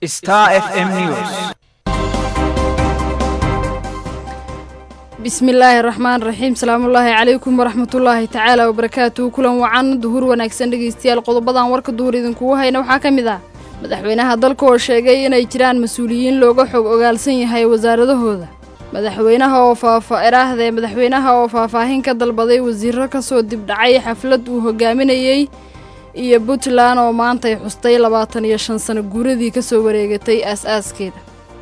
Star FM News. bismillaahi raxmaan raxiim salaamullaahi calaykum waraxmatullaahi tacaala wabarakaatuhu kulan wacan duhur wanaagsan dhegeystayaal qodobadan warka duhur idinkugu hayna waxaa ka mid ah madaxweynaha dalka oo sheegay inay jiraan mas-uuliyiin looga xog ogaalsan yahay wasaaradahooda madaxweynaha oo faafa eraahde madaxweynaha oo faahfaahin ka dalbaday wasiiro kasoo dibdhacay xaflad uu hogaaminayey iyo puntland oo maantay xustay labaatan iyo shan sano guuradii kasoo wareegatay aas-aaskeeda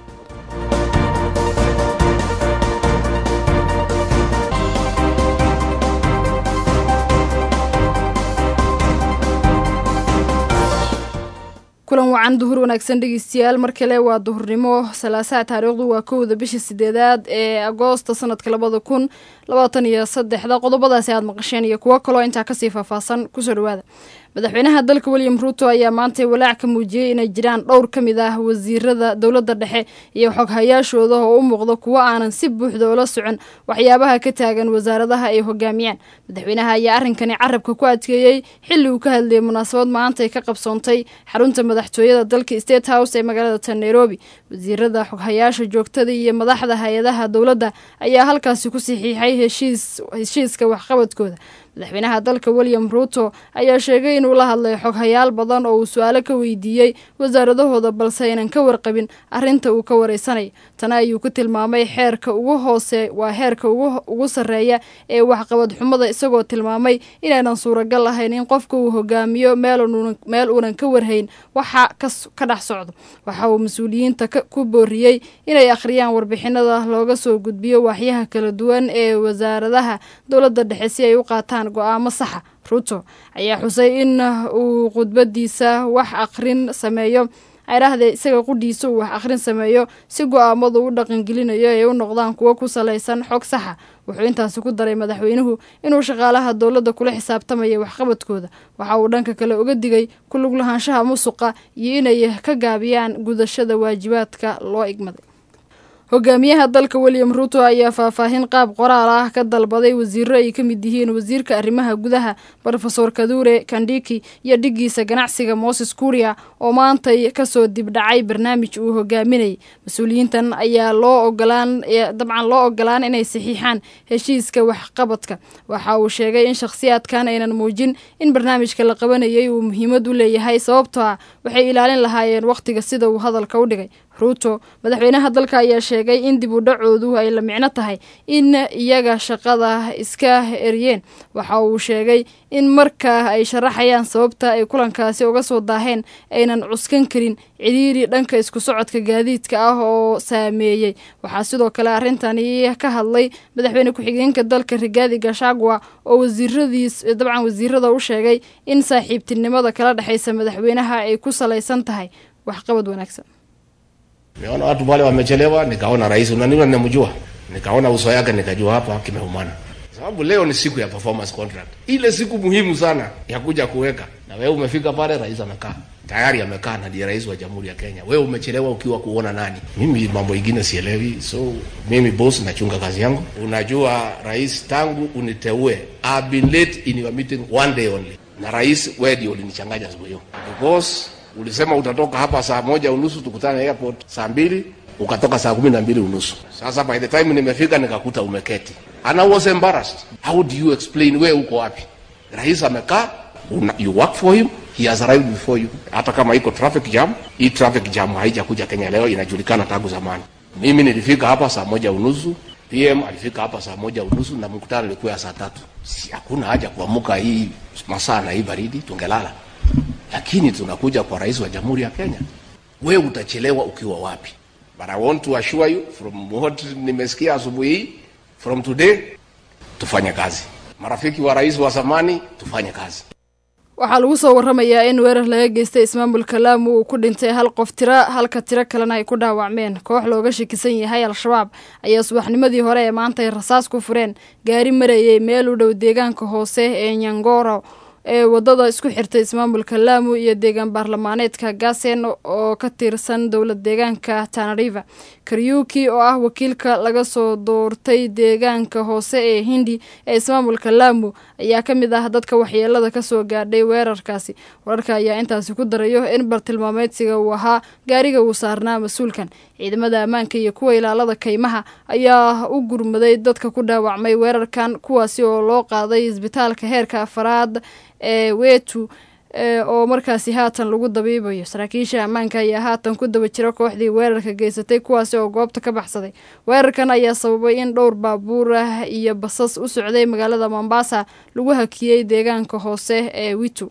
kulan wacan duhur wanaagsan dhegeystayaal mar kale waa duhurnimo salaasaha taariikhdu waa kowda bisha sideedaad ee agoosta sanadka labada kun labaatan iyo saddexda qodobadaasi aad maqasheen iyo kuwo kaloo intaa kasii faahfaahsan kusoo dhawaada madaxweynaha dalka william ruuto ayaa maantay walaac ka muujiyey inay jiraan dhowr ka mid ah wasiirada dowladda dhexe iyo xoghayaashooda oo u muuqda kuwo aanan si buuxda ula socon waxyaabaha ka taagan wasaaradaha ay hogaamiyaan madaxweynaha ayaa arrinkani carabka ku adkeeyey xilli uu ka hadlayay munaasabad maantay ka qabsoontay xarunta madaxtooyada dalka state house ee magaalada tan nairobi wasiirada xoghayaasha joogtada iyo madaxda hay-adaha dowladda ayaa halkaasi ku saxiixay heshiiska waxqabadkooda madaxweynaha dalka william ruuto ayaa sheegay inuu la hadlay xoghayaal badan oo uu su-aalo ka weydiiyey wasaaradahooda balse aynan ka warqabin arrinta uu ka wareysanay tana ayuu ku tilmaamay xeerka ugu hoose waa heerka ugu sarreeya ee waxqabad xumada isagoo tilmaamay inaynan suuragal ahayn in qofka uu hogaamiyo meel uunan ka warhayn waxa ka dhex socdo waxa uu mas-uuliyiinta ku booriyey inay akhriyaan warbixinada looga soo gudbiyo waaxyaha kala duwan ee wasaaradaha dowladda dhexe si ay u qaataan go-aamo saxa ruuto ayaa xusay in uu khudbadiisa wax akhrin sameeyo ayrahdee isaga qudhiisa uu wax akhrin sameeyo si go-aamadu u dhaqangelinayo ay u noqdaan kuwo ku salaysan xog saxa wuxuu intaasi ku daray madaxweynuhu inuu shaqaalaha dowladda kula xisaabtamaya waxqabadkooda waxa uu dhanka kale uga digay ku lug lahaanshaha musuqa iyo inay ka gaabiyaan gudashada waajibaadka loo igmaday hogaamiyaha dalka william ruuto ayaa faahfaahin qaab qoraal ah ka dalbaday wasiiro ay ka mid yihiin wasiirka arrimaha gudaha rofesor kadure kandhiki iyo dhigiisa ganacsiga moses kuria oo maantay kasoo dibdhacay barnaamij uu hogaaminayay mas-uuliyiintan ayaa loo ogolaan dabcan loo ogolaan inay saxiixaan heshiiska waxqabadka waxa uu sheegay in shakhsiyaadkan aynan muujin in barnaamijka la qabanayay uu muhiimad u leeyahay sababtoo ah waxay ilaalin lahaayeen wakhtiga sida uu hadalka u dhigay ruuto madaxweynaha dalka ayaa sheegay in dib u dhacoodu ay la micno tahay in iyaga shaqada iska eryeen waxa uu sheegay in marka ay sharaxayaan sababta ay kulankaasi uga soo daaheen aynan cuskan karin cidhiiri dhanka isku socodka gaadiidka ah oo saameeyey waxaa sidoo kale arrintani ka hadlay madaxweyne ku-xigeenka dalka rigaadi gashagwa oo wasiiradiis dabcan wasiirada u sheegay in saaxiibtinimada kala dhexaysa madaxweynaha ay ku salaysan tahay waxqabad wanaagsan Nimeona watu wale wamechelewa, nikaona rais unaniona ninamjua. Nikaona uso yake nikajua hapa kimeumana. Sababu leo ni siku ya performance contract. Ile siku muhimu sana ya kuja kuweka. Na wewe umefika pale rais amekaa. Tayari amekaa na ndiye rais wa Jamhuri ya Kenya. Wewe umechelewa ukiwa kuona nani? Mimi mambo ingine sielewi. So mimi boss nachunga kazi yangu. Unajua rais tangu uniteue, I've been late in your meeting one day only. Na rais wewe ndio ulinichanganya siku hiyo. Because ulisema utatoka hapa saa moja unusu tukutane airport saa mbili ukatoka saa kumi na mbili unusu sasa by the time nimefika nikakuta umeketi and I was embarrassed how do you explain we uko wapi rais amekaa you work for him he has arrived before you hata kama iko traffic jam hii traffic jam haijakuja Kenya leo inajulikana tangu zamani mimi nilifika hapa saa moja unusu PM alifika hapa saa moja unusu na mkutano ulikuwa ya saa tatu si hakuna haja kuamuka hii masaa na hii baridi tungelala lakini tunakuja kwa rais wa jamhuri ya Kenya, we utachelewa ukiwa wapi? But I want to assure you from what nimesikia asubuhi hii, from today tufanye kazi. Marafiki wa rais wa zamani, tufanye kazi. waxaa lagu soo waramayaa in weerar laga geystay ismaamulka laamu uu ku dhintay hal qof tira halka tiro kalena ay ku dhaawacmeen koox looga shakisan yahay al-shabaab ayaa subaxnimadii hore ee maanta ay rasaas ku fureen gaari marayay meel u dhow deegaanka hoose ee nyangoro ee wadada isku xirtay ismaamulka laamu iyo deegaan baarlamaaneedka gasen oo ka tirsan dowlad deegaanka tanariva karyuki oo ah wakiilka laga soo doortay deegaanka hoose ee hindi ee ismaamulka laamu ayaa ka mid ah dadka waxyeelada kasoo gaadhay weerarkaasi wararka ayaa intaasi ku darayo in bartilmaameedsiga uu ahaa gaariga uu saarnaa mas-uulkan ciidamada ammaanka iyo kuwa ilaalada kaymaha ayaa u gurmaday dadka ku dhaawacmay weerarkan kuwaasi oo loo qaaday isbitaalka heerka afaraad ee wetu oo markaasi haatan lagu dabiibayo saraakiisha ammaanka ayaa haatan ku daba jira kooxdii weerarka geysatay kuwaasi oo goobta ka baxsaday weerarkan ayaa sababay in dhowr baabuur ah iyo basas u socday magaalada mombasa lagu hakiyey deegaanka hoose ee witu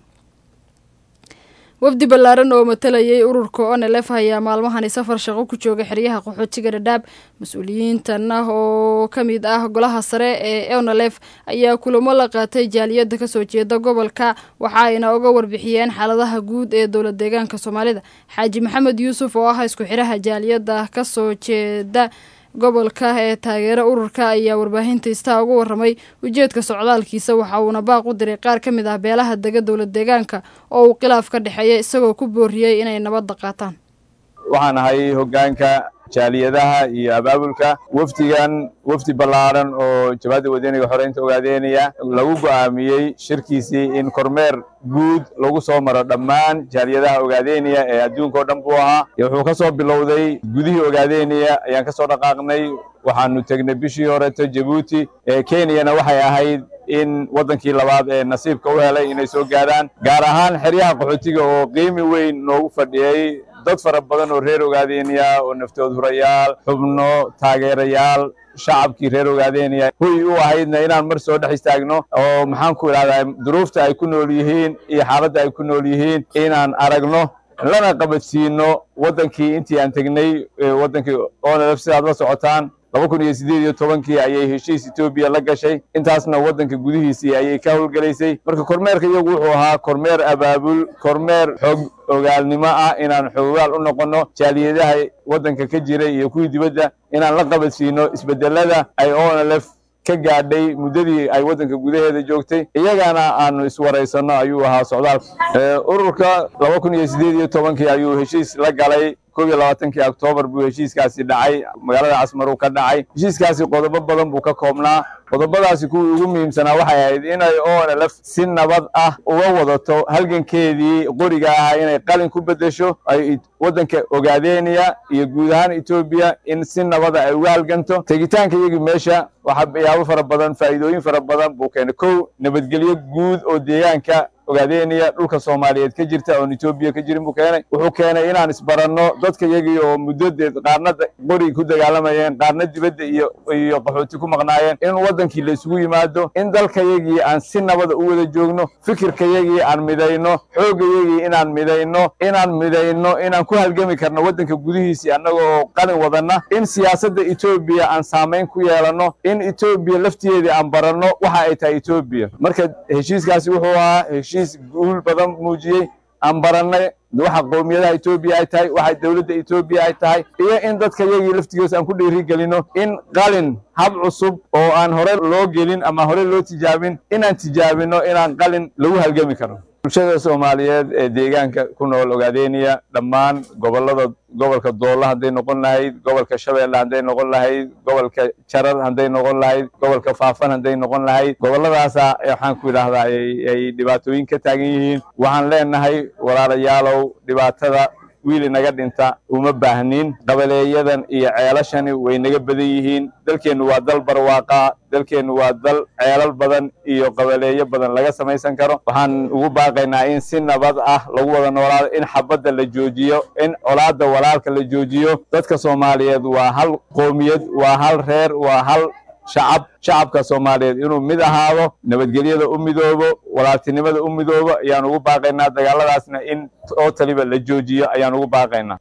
wafdi ballaaran oo matalayay ururka onelef ayaa maalmahani safar shaqo ku jooga xeryaha qaxootiga dhadhaab mas-uuliyiintan ah oo ka mid ah golaha sare ee onelef ayaa kulamo la qaatay jaaliyadda kasoo jeeda gobolka waxa ayna uga warbixiyeen xaaladaha guud ee dowlad deegaanka soomaalida xaaji maxamed yuusuf oo ah isku xidhaha jaaliyadda kasoo jeeda gobolka ee taageera ururka ayaa warbaahinta istaa uga waramay ujeedka socdaalkiisa waxa uuna baaq u diray qaar ka mid ah beelaha dega dowlad deegaanka oo uu khilaaf ka dhexeeya isagoo ku booriyey inay nabadda qaataan waxaan ahay hoggaanka jaaliyadaha iyo abaabulka wafdigan wafdi ballaaran oo jabaadda wadaniga xoreynta ogaadeynaya lagu go'aamiyey shirkiisii in kormeer guud lagu soo maro dhammaan jaaliyadaha ogaadeynaya ee adduunka oo dhan buu ahaa wuxuu ka soo bilowday gudihii ogaadeynaya ayaan ka soo dhaqaaqnay waxaanu tegnay bishii horeto jabuuti kenyana waxay ahayd in waddankii labaad ee nasiibka u helay inay soo gaadhaan gaar ahaan xeryaha qaxootiga oo qiimi weyn noogu fadhiyey dad fara badan oo reer ogaadeynaya oo naftood hurayaal xubno taageerayaal shacabkii reer ogaadeynaya huy u ahaydna inaan mar soo dhex istaagno oo maxaan ku idhahdaa duruufta ay ku nool yihiin iyo xaaladda ay ku nool yihiin inaan aragno lana qabadsiino waddankii intii aan tegnay waddankii onelf sidaad la socotaan laba kun iyo siddeed iyo tobankii ayay heshiis etoobiya la gashay intaasna waddanka gudihiisii ayay ka howlgelaysay marka kormeerka iyagu wuxuu ahaa kormeer abaabul kormeer xoog ogaalnimo ah inaan xoogaal u noqonno jaaliyadaha waddanka ka jira iyo kuwii dibadda inaan la qabadsiino isbeddelada ay onlf ka gaadhay muddadii ay waddanka gudaheeda joogtay iyagana aanu iswaraysanno ayuu ahaa socdaalka ururka laba kun iyo siddeed iyo tobankii ayuu heshiis la galay koob iyo labaatankii oktoobar buu heshiiskaasi dhacay magaalada casmaruu ka dhacay heshiiskaasi qodobo badan buu ka koobnaa qodobadaasi kuwii ugu muhiimsanaa waxay ahayd inay onlf si nabad ah uga wadato halgankeedii qoriga ahaa inay qalin ku beddesho ay waddanka ogaadeynaya iyo guud ahaan etoobiya in si nabada ay uga halganto tegitaanka iyagii meesha waxyaabo fara badan faa'iidooyin fara badan buu keenay kow nabadgelyo guud oo deegaanka ogaadeynaya dhulka soomaaliyeed ka jirta oon etoobiya ka jirin buu keenay wuxuu keenay inaan isbaranno dadka iyagii oo muddadeed qaarna qori ku dagaalamayeen qaarna dibadda iyo iyo qaxooti ku maqnaayeen in waddankii la isugu yimaado in dalkayagii aan si nabada u wada joogno fikirkayagii aan midayno xooggayagii inaan midayno inaan midayno inaan ku halgami karno waddanka gudihiisii annaga oo qalin wadanna in siyaasadda etoobiya aan saamayn ku yeelanno in etoobiya laftigeedii aan baranno waxa ay tahay etoobiya marka heshiiskaasi wuxuu ahaa heshiis guul badan muujiyey aan barannay waxa qowmiyadaha etoobiya ay tahay waxa dowladda etoobiya ay tahay iyo in dadka yagii laftigoos aan ku dhiiri gelino in qalin hab cusub oo aan hore loo gelin ama hore loo tijaabin inaan tijaabino inaan qalin lagu halgami karno bulshada soomaaliyeed ee deegaanka ku nool ogaadeynaya dhammaan gobollada gobolka doolla hadday noqon lahayd gobolka shabeelle hadday noqon lahayd gobolka jarar hadday noqon lahayd gobolka faafan hadday noqon lahayd gobolladaasa waxaan ku idhaahdaa ay dhibaatooyin ka taagan yihiin waxaan leenahay walaalayaalow dhibaatada wiil inaga dhinta uma baahnin qabaleeyadan iyo ceelashani way naga badan yihiin dalkeennu waa dal barwaaqa dalkeennu waa dal ceelal badan iyo qabaleeyo badan laga samaysan karo waxaan ugu baaqaynaa in si nabad ah lagu wada noolaado in xabadda la joojiyo in colaadda walaalka la joojiyo dadka soomaaliyeed waa hal qoomiyad waa hal reer waa hal shacab shacabka soomaaliyeed inuu mid ahaado nabadgelyada u midoobo walaaltinimada u midoobo ayaan ugu baaqaynaa dagaaladaasna in oo taliba la joojiyo ayaan ugu baaqaynaa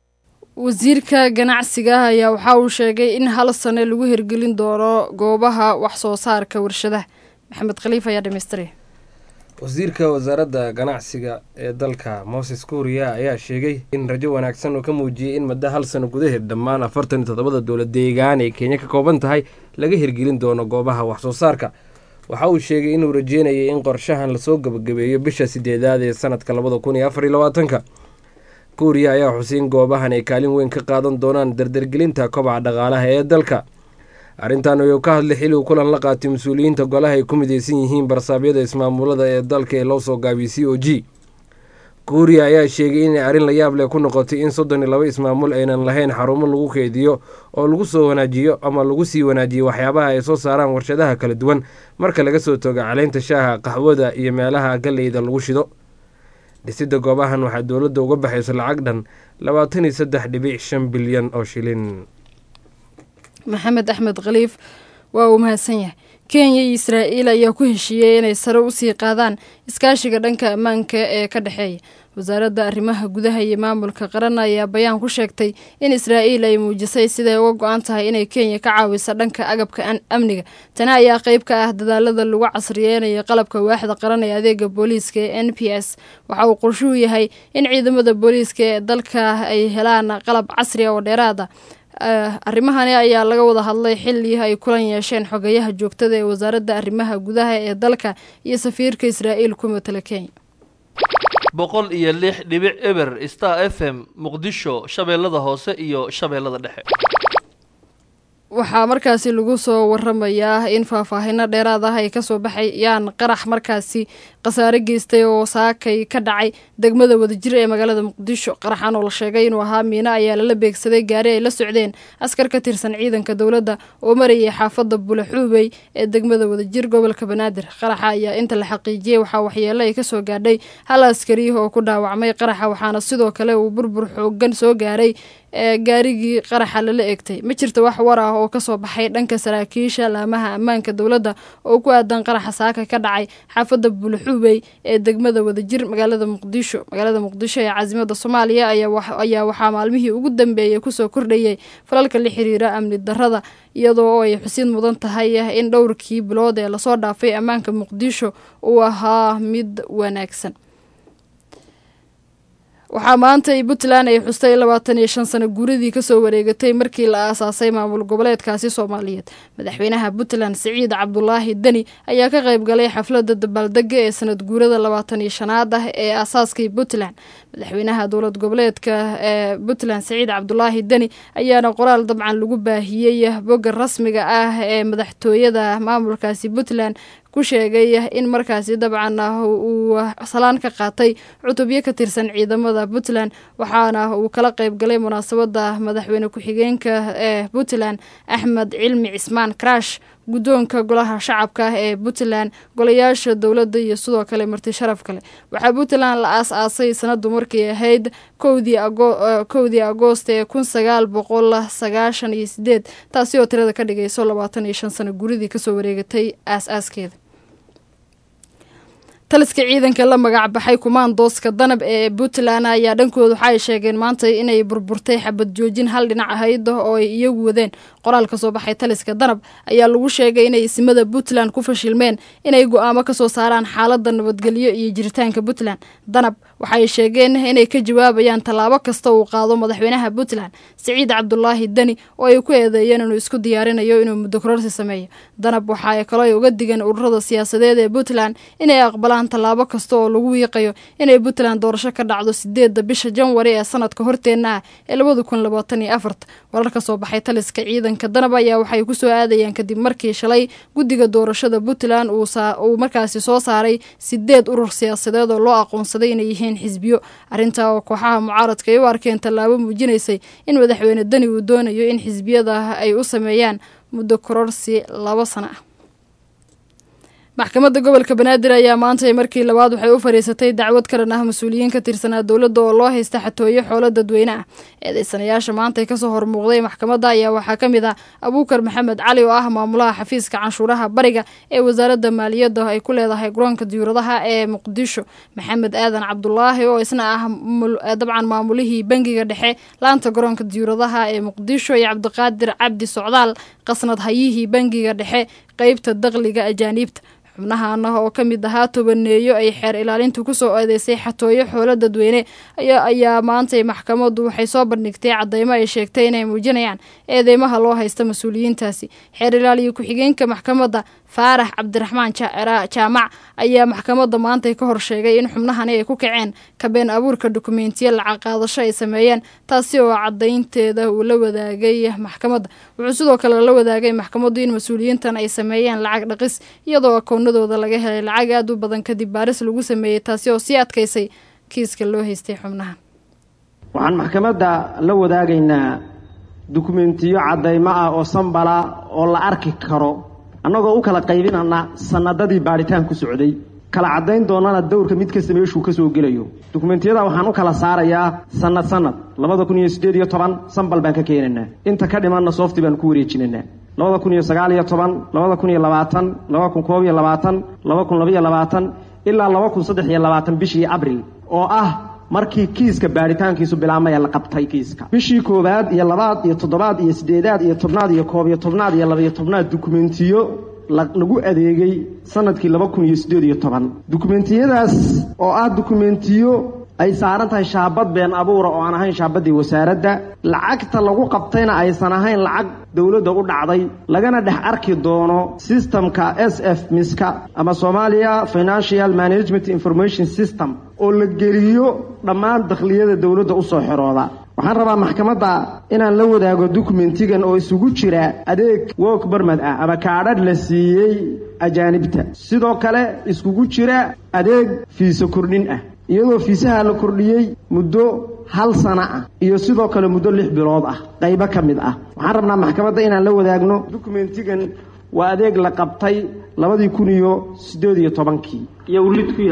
wasiirka ganacsiga ayaa waxa uu sheegay in hal sane lagu hirgelin doono goobaha wax soo saarka warshadaha maxamed khaliif ayaa dhamaystiray wasiirka wasaaradda ganacsiga ee dalka moses kuuriya ayaa sheegay in rajo wanaagsan uu ka muujiyey in muddo hal sano gudaheed dhammaan afartan iyo toddobada dowlad deegaan ee kenya ka kooban tahay laga hirgelin doono goobaha wax soo saarka waxa uu sheegay inuu rajeynayay in qorshahan lasoo gabagabeeyo bisha sideedaad ee sanadka labada kun iyo afar iyo labaatanka kuuriya ayaa xusay in goobahan ay kaalin weyn ka qaadan doonaan dardargelinta kobaca dhaqaalaha ee dalka arrintan ayuu ka hadlay xili uu kulan la qaatay mas-uuliyiinta golaha ay ku mideysan yihiin barsaabyada ismaamulada ee dalka ee loo soo gaabiyey c o g kuuriya ayaa sheegay inay arrin la yaab leh ku noqotay in soddon iyo laba ismaamul aynan lahayn xarumo lagu keydiyo oo lagu soo wanaajiyo ama lagu sii wanaajiyo waxyaabaha ay soo saaraan warshadaha kala duwan marka laga soo togo caleynta shaaha qaxwada iyo meelaha galeyda lagu shido dhisidda goobahan waxaa dowladda uga baxayso lacag dhan labaatan iyo saddex dhibic shan bilyan oo shilin maxamed axmed khaliif waa uu mahadsan yahay kenya iyo israa'iil ayaa ku heshiiyey inay sare usii qaadaan iskaashiga dhanka ammaanka ee ka dhexeeya wasaaradda arrimaha gudaha iyo maamulka qaran ayaa bayaan ku sheegtay in israa'iil ay muujisay siday uga go-an tahay inay kenya ka caawiso dhanka agabka amniga tani ayaa qeyb ka ah dadaalada lagu casriyeynayo qalabka waaxda qaran ee adeega booliiska ee n p s waxa uu qorshuhu yahay in ciidamada booliiska ee dalka ay helaan qalab casri oo dheeraada arrimahani ayaa laga wada hadlay xilli ay kulan yeesheen xogayaha joogtada ee wasaaradda arrimaha gudaha ee dalka iyo safiirka israa'iil ku matala kenya boqol iyo lix dhibic eber star f m muqdisho shabeellada hoose iyo shabeellada dhexe waxaa markaasi lagu soo waramayaa in faahfaahino dheeraad ah ay kasoo baxayaan qarax markaasi khasaare geystay oo saakay ka dhacay degmada wadajir ee magaalada muqdisho qaraxan oo la sheegay inuu ahaa miino ayaa lala beegsaday gaari ay la socdeen askar ka tirsan ciidanka dowladda oo marayay xaafadda bulaxuubey ee degmada wadajir gobolka banaadir qaraxa ayaa inta la xaqiijiyey waxaa waxyeelo ay kasoo gaadhay hal askari oo ku dhaawacmay qaraxa waxaana sidoo kale uu burbur xoogan soo gaaray ee gaarigii qaraxa lala egtay ma jirta wax war ah oo kasoo baxay dhanka saraakiisha laamaha ammaanka dowladda oo ku aadan qaraxa saaka ka dhacay xaafadda bulaxuubey ee degmada wadajir magaalada muqdisho magaalada muqdisho ee caasimada soomaaliya ayaa waxaa maalmihii ugu dambeeyay kusoo kordhayay falalka la xiriira amni darada iyadoo ay xusid mudan tahay in dhowrkii bilood ee lasoo dhaafay ammaanka muqdisho uu ahaa mid wanaagsan waxaa maanta puntland ay xustay labaatan iyo shan sano guuradii kasoo wareegatay markii la aasaasay maamul goboleedkaasi soomaaliyeed madaxweynaha puntland siciid cabdulaahi deni ayaa ka qayb galay xafladda dabaaldega ee sanad guurada labaatan iyo shanaad ah ee aasaaskii puntland madaxweynaha dowlad goboleedka ee puntland siciid cabdulaahi deni ayaana qoraal dabcan lagu baahiyey bogga rasmiga ah ee madaxtooyada maamulkaasi puntland ku sheegay in markaasi dabcan uu salaan ka qaatay cutubyo ka tirsan ciidamada puntland waxaana uu kala qayb galay munaasabada madaxweyne ku-xigeenka ee puntland axmed cilmi cismaan karash guddoonka golaha shacabka ee puntland golayaasha dowladda iyo sidoo kale marti sharaf kale waxaa puntland la aas-aasay sanadu markay ahayd kowdii agoost ee kun sagaal boqol sagaashan iyo sideed taasi oo tirada ka dhigayso labaatan iyo shan sano guridii kasoo wareegatay aas-aaskeeda taliska ciidanka la magac baxay kumaandooska danab ee puntland ayaa dhankooda waxa ay sheegeen maanta inay burburtay xabad joojin hal dhinac ahayd oo ay iyagu wadeen qoraal ka soo baxay taliska danab ayaa lagu sheegay inay isimada puntland ku fashilmeen inay go-aamo kasoo saaraan xaalada nabadgelyo iyo jiritaanka puntland danab waxaay sheegeen inay ka jawaabayaan tallaabo kasta uu qaado madaxweynaha puntland siciid cabdulaahi deni oo ay ku eedeeyeen inuu isku diyaarinayo inuu muddo kororsi sameeyo danab waxa ay kaloo uga digeen ururada siyaasadeed ee puntland inay aqbalaan tallaabo kasta oo lagu wiiqayo inay puntland doorasho ka dhacdo sideedda bisha janwari ee sanadka horteenna ah ee labada kun labaatan iyo afarta warar ka soo baxay taliska ciidanka danab ayaa waxay kusoo aadayaan kadib markii shalay guddiga doorashada puntland uu markaasi soo saaray sideed urur siyaasadeed oo loo aqoonsaday inay yihiin xisbiyo arrintaa oo kooxaha mucaaradka ay u arkeen tallaabo muujinaysay in madaxweyne deni uu doonayo in xisbiyada ay u sameeyaan muddo kororsi labo sano ah maxkamadda gobolka banaadir ayaa maanta markii labaad waxay u fadhiisatay dacwad karan ah mas-uuliyiin ka tirsanaa dowladda oo loo haysta xatooyo xoolo dadweyne ah eedeysanayaasha maanta kasoo hormuuqday maxkamadda ayaa waxaa ka mid ah abuukar maxamed cali oo ah maamulaha xafiiska canshuuraha bariga ee wasaaradda maaliyadda ay ku leedahay garoonka diyuuradaha ee muqdisho maxamed aadan cabdulaahi oo isna ah dabcan maamulihii bangiga dhexe laanta garoonka diyuuradaha ee muqdisho iyo cabdiqaadir cabdi socdaal qasnad hayihii bangiga dhexe qeybta daqliga ajaaniibta xubnahan oo ka mid ahaa tobaneeyo ay xeer ilaalintu kusoo eedeysay xatooyo xoolo dadweyne ayaa maantay maxkamaddu waxay soo bandhigtay cadeymo ay sheegtay inay muujinayaan eedeymaha loo haysta mas-uuliyiintaasi xeer ilaaliyo ku-xigeenka maxkamadda faarax cabdiraxmaan jaamac ayaa maxkamadda maantay ka hor sheegay in xubnahani ay ku kaceen kabeen abuurka dukumentiyo lacag qaadasho ay sameeyeen taasi oo cadaynteeda uu la wadaagay maxkamadda wuxuu sidoo kale la wadaagay maxkamaddu in mas-uuliyiintan ay sameeyeen lacag dhaqis iyadoo akoonadooda laga helay lacag aad u badan kadib baaris lagu sameeyey taasi oo sii adkaysay kiiska loo haystay xubnahan waxaan maxkamadda la wadaagaynaa dukumentiyo caddaymo ah oo sambala oo la arki karo annagoo u kala qaybinana sanadadii baadhitaan ku socday kala caddayn doonana dowrka mid kasta meeshuu ka soo gelayo dukumentiyada waxaan u kala saarayaa sanad sanad labada kun iyo siddeed iyo toban sambal baan ka keenaynaa inta ka dhimanna soofti baan ku wareejinaynaa labada kun iyo sagaal iyo toban labada kun iyo labaatan laba kun koob iyo labaatan laba kun labaiyo labaatan ilaa laba kun saddex iyo labaatan bishii abril oo ah markii kiiska baadhitaankiisu bilaabmaya la qabtay kiiska bishii koowaad iyo labaad iyo toddobaad iyo siddeedaad iyo tobnaad iyo koob iyo tobnaad iyo labaiyo tobnaad dukumentiyo lagu adeegay sanadkii laba kun iyo siddeed iyo toban dukumentiyadaas oo ah dukumentiyo ay saaran tahay shaabad been abuura oo aan ahayn shaabaddii wasaaradda lacagta lagu qabtayna aysan ahayn lacag dowladda u dhacday lagana dhex arki doono systemka s f miska ama somalia financial management information system oo la geliyo dhammaan dakhliyada dowladda usoo xirooda waxaan rabaa maxkamadda inaan la wadaago dukumentigan oo isugu jira adeeg work barmad ah ama kaadhadh la siiyey ajaanibta sidoo kale iskugu jira adeeg fiiso kordhin ah iyadoo fiisaha la kordhiyey muddo hal sana ah iyo sidoo kale muddo lix bilood ah qaybo ka mid ah waxaan rabnaa maxkamadda inaan la wadaagno dukumentigan waa adeeg la qabtay labadii kun iyo siddeed iyo tobankii wuxuu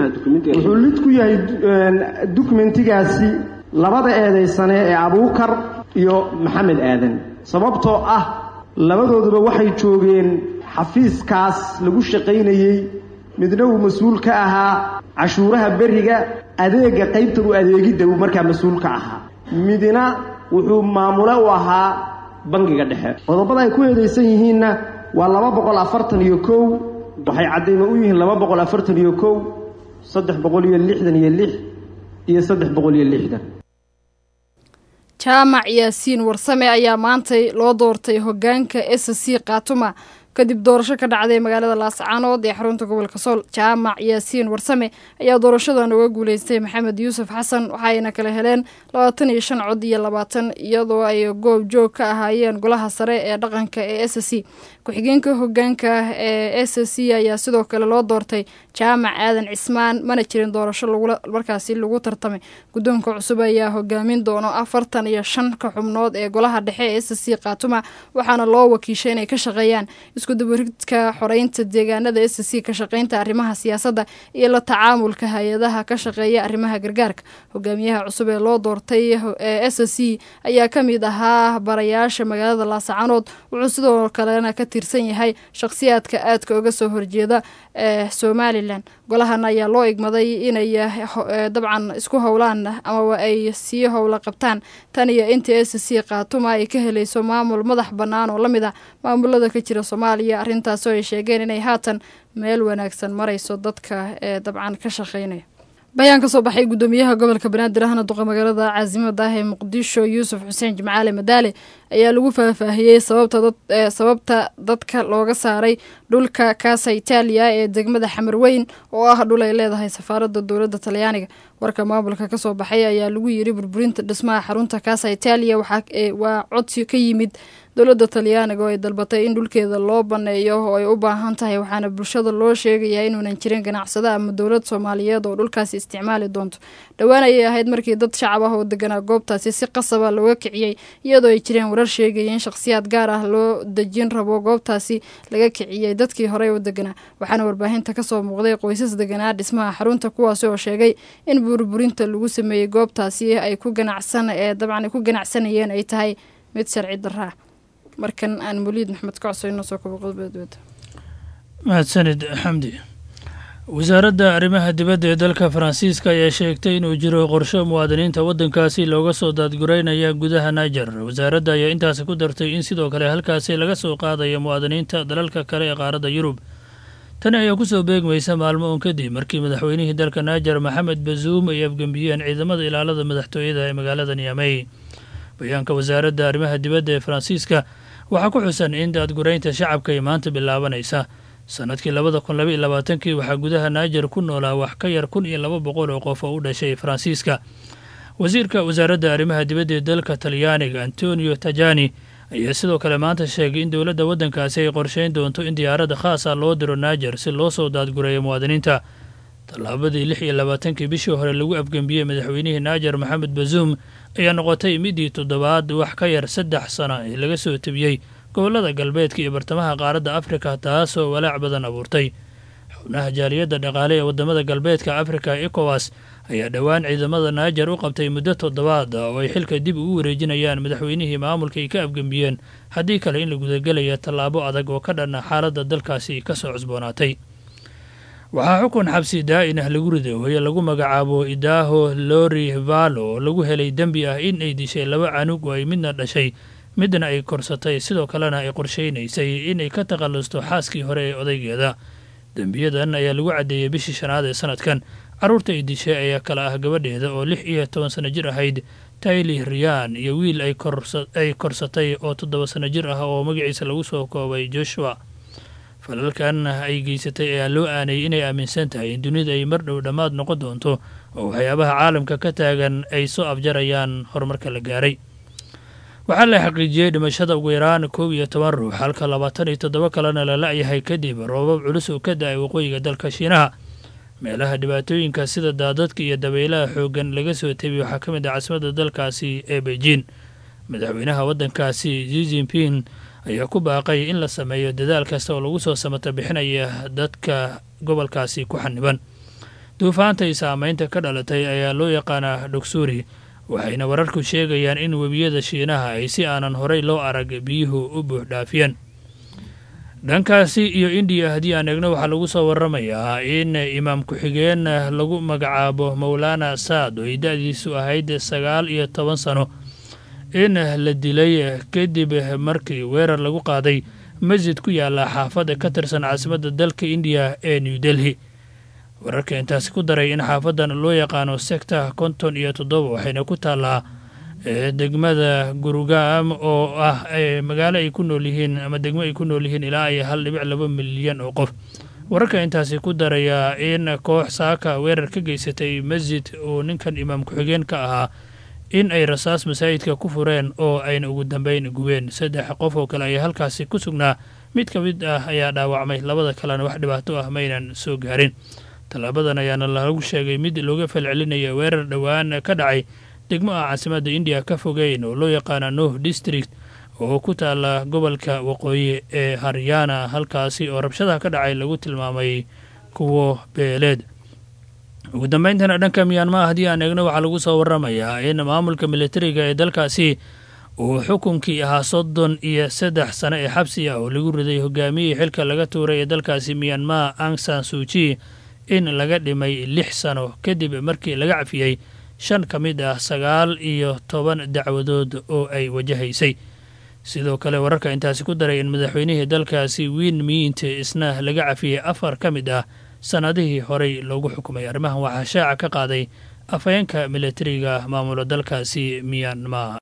lid ku yahay dukumentigaasi labada eedaysane ee abuukar iyo maxamed aadan sababtoo ah labadooduba waxay joogeen xafiiskaas lagu shaqaynayey midna uu mas-uul ka ahaa cashuuraha beriga adeega qaybtan u adeegidda uu markaa mas-uul ka ahaa midna wuxuu maamule u ahaa bangiga dhexe qodobada ay ku eedaysan yihiinna waa laba boqol afartan iyo kow waxay caddaymo u yihiin laba boqol afartan iyo kow saddex boqol iyo lixdan iyo lix iyo saddex boqol iyo lixdan jaamac yaasiin warsame ayaa maantay loo doortay hogaanka s c khatuma kadib doorasho ka dhacday magaalada laascaanood ee xarunta gobolka sool jaamac yaasiin warsame ayaa doorashadan uga guuleystay maxamed yuusuf xasan waxayna kala heleen labaatan iyo shan cod iyo labaatan iyadoo ay goob joog ka ahaayeen golaha sare ee dhaqanka ee s c ku-xigeenka hogaanka ee s c ayaa sidoo kale loo doortay jaamac aadan cismaan mana jirin doorasho markaasi lagu tartamay guddoonka cusub ayaa hogaamin doono afartan iyo shan ka xubnood ee golaha dhexe ee s c khatuma waxaana loo wakiishay inay ka shaqeeyaan iskudabaridka xoreynta deegaanada s c ka shaqeynta arrimaha siyaasadda iyo la tacaamulka hay-adaha ka shaqeeya arrimaha gargaarka hogaamiyaha cusub ee loo doortay ee s c ayaa ka mid ahaa barayaasha magaalada laascaanood wuxuu sidoo kalena ka tirsan yahay shakhsiyaadka aadka uga soo horjeeda ee somalilan golahan ayaa loo igmaday inay dabcan isku howlaan amaba ay sii howla qabtaan tan iyo inta s c khatuma ay ka helayso maamul madax bannaan oo la mid ah maamulada ka jira soomaaliya arrintaasoo ay sheegeen inay haatan meel wanaagsan marayso dadka ee dabcan ka shaqeynaya bayaan ka soo baxay guddoomiyaha gobolka banaadir ahna duqa magaalada caasimada ah ee muqdisho yuusuf xuseen jimcaale madaale ayaa lagu faahfaahiyey sababta dadka looga saaray dhulka kaasa itaaliya ee degmada xamarweyn oo ah dhul ay leedahay safaaradda dowladda talyaaniga warka maamulka kasoo baxay ayaa lagu yiri burburinta dhismaha xarunta kaasa itaaliya waa codsi ka yimid dowladda talyaaniga oo ay dalbatay in dhulkeeda loo baneeyo oo ay u baahan tahay waxaana bulshada loo sheegayaa inuunan jirin ganacsado ama dowlad soomaaliyeed oo dhulkaasi isticmaali doonto dhowaan ayay ahayd markii dad shacab ah oo deganaa goobtaasi si qasaba looga kiciyey iyadoo ay jireen warar sheegaya in shakhsiyaad gaar ah loo dejin rabo goobtaasi laga kiciyey dadkii horey u deganaa waxaana warbaahinta kasoo muuqday qoysas deganaa dhismaha xarunta kuwaasi oo sheegay in burburinta lagu sameeyey goobtaasi ay ku ganacsan ee dabcan ku ganacsanayeen ay tahay mid sharci darra ah markan aan muliid maxmed ka codso inoo soo kabo qodobadooda mahadsanid xamdi wasaaradda arrimaha dibadda ee dalka faransiiska ayaa sheegtay inuu jiro qorsho muwaadiniinta waddankaasi looga soo daadgureynaya gudaha niger wasaaradda ayaa intaasi ku dartay in sidoo kale halkaasi laga soo qaadayo muwaadiniinta dalalka kale ee qaaradda yurub tani ayaa kusoo beegmaysa maalmo uun kadib markii madaxweynihii dalka naajar maxamed bazuum ay afgembiyeen ciidamada ilaalada madaxtooyada ee magaalada niamey bayaanka wasaaradda arrimaha dibadda ee faransiiska waxaa ku xusan in daadguraynta shacabka ay maanta bilaabanaysa sannadkii labada kun laba iyo labaatankii waxaa gudaha naajar ku noolaa wax ka yar kun iyo laba boqol oo qof oo u dhashay faransiiska wasiirka wasaaradda arrimaha dibadda ee dalka talyaaniga antonio tajani ayaa sidoo kale maanta sheegay in dowladda waddankaasi ay qorshayn doonto in diyaaradda khaasa loo diro naajar si loo soo daadgureeyo muwaadiniinta tallaabadii lix iyo labaatankii bishii hore lagu afgembiyey madaxweynihii naajar maxamed bazuum ayaa noqotay midii toddobaad wax ka yar saddex sana ee laga soo tebiyey gobollada galbeedka iyo bartamaha qaaradda afrika taasoo walaac badan abuurtay xubnaha jaaliyadda dhaqaale ee waddamada galbeedka afrika ekowas ayaa dhowaan ciidamada naajar u qabtay muddo toddobaad oo ay xilka dib ugu wareejinayaan madaxweynihii maamulka ay ka afgembiyeen haddii kale in la gudagelaya tallaabo adag oo ka dhanna xaaladda dalkaasi ka soo cusboonaatay waxaa xukun xabsi daa'in ah lagu riday hooye lagu magacaabo idaaho lori valo oo lagu helay dembi ah in ay dishay laba canug oo ay midna dhashay midna ay korsatay sidoo kalena ay qorshaynaysay inay ka takhallusto xaaskii hore ee odaygeeda dembiyadan ayaa lagu caddeeyey bishii shanaad ee sanadkan carruurta ay dishay ayaa kala ah gabadheeda oo lix iyo toban sano jir ahayd tayli riyaan iyo wiil ay korsatay oo toddoba sano jir ah oo magaciisa lagu soo koobay joshua falalkan ay geysatay ayaa loo aanayay inay aaminsan tahay in dunida ay mar dhow dhammaad noqon doonto oo waxyaabaha caalamka ka taagan ay soo afjarayaan horumarka la gaaray waxaa la xaqiijiyey dhimashada ugu yaraan koob iyo toban ruux halka labaatan iyo toddoba kalena la la-yahay kadib roobab culus oo ka da-ay waqooyiga dalka shiinaha meelaha dhibaatooyinka sida daadadka iyo dabaylaha xooggan laga soo tebiy waxaa ka mid ah caasimadda dalkaasi ee beijing madaxweynaha waddankaasi zi jinping ayaa ku baaqay in la sameeyo dadaal kasta oo lagu soo samata bixinaya dadka gobolkaasi ku xaniban duufaanta iyo saameynta ka dhalatay ayaa loo yaqaanaa dhogsuuri waxayna wararku sheegayaan in webiyada shiinaha ay si aanan horey loo arag biyuhu u buux dhaafiyeen dhankaasi iyo indiya haddii aan eegno waxaa lagu soo waramayaa in imaam ku-xigeen lagu magacaabo mowlaana saad oo ay da-diisu ahayd sagaal iyo toban sano in la dilay kadib markii weerar lagu qaaday masjid ku yaala xaafadda ka tirsan caasimadda dalka indiya ee new delhi wararka intaasi ku daray in xaafadan loo yaqaano secta konton iyo toddoba waxayna ku taallaa degmada gurugam oo ah magaalo ay ku nool yihiin ama degmo ay ku nool yihiin ilaa ay hal dhibic laba milyan oo qof wararka intaasi ku daraya in koox saaka weerar ka geysatay masjid uu ninkan imaam ku-xigeen ka ahaa in ay rasaas masaajidka ku fureen oo ayna ugu dambeyn gubeen saddex qof oo kale ayaa halkaasi ku sugnaa mid ka mid ah ayaa dhaawacmay labada kalena wax dhibaato ah maynan soo gaarin tallaabadan ayaana lagu sheegay mid looga falcelinaya weerar dhowaan ka dhacay degmo ah caasimadda indiya ka fogeyn oo loo yaqaana noh district oo ku taala gobolka waqooyi ee haryana halkaasi oo rabshadaha ka dhacay lagu tilmaamay kuwo beeleed ugu dambeyntana dhanka miyaanmaa haddii aan eegno waxaa lagu soo waramayaa in maamulka militariga ee dalkaasi uu xukunkii ahaa soddon iyo saddex sano ee xabsi ah oo lagu riday hogaamiyihii xilka laga tuuray ee dalkaasi miyanmaa angsan suuji in laga dhimay lix sano kadib markii laga cafiyey shan ka mid ah sagaal iyo toban dacwadood oo ay wajahaysay sidoo kale wararka intaasi ku daray in madaxweynihii dalkaasi wiin miinte isna laga cafiyey afar ka mid ah sannadihii horey loogu xukumay arrimahan waxaa shaaca ka qaaday afhayeenka militariga maamula dalkaasi miyanma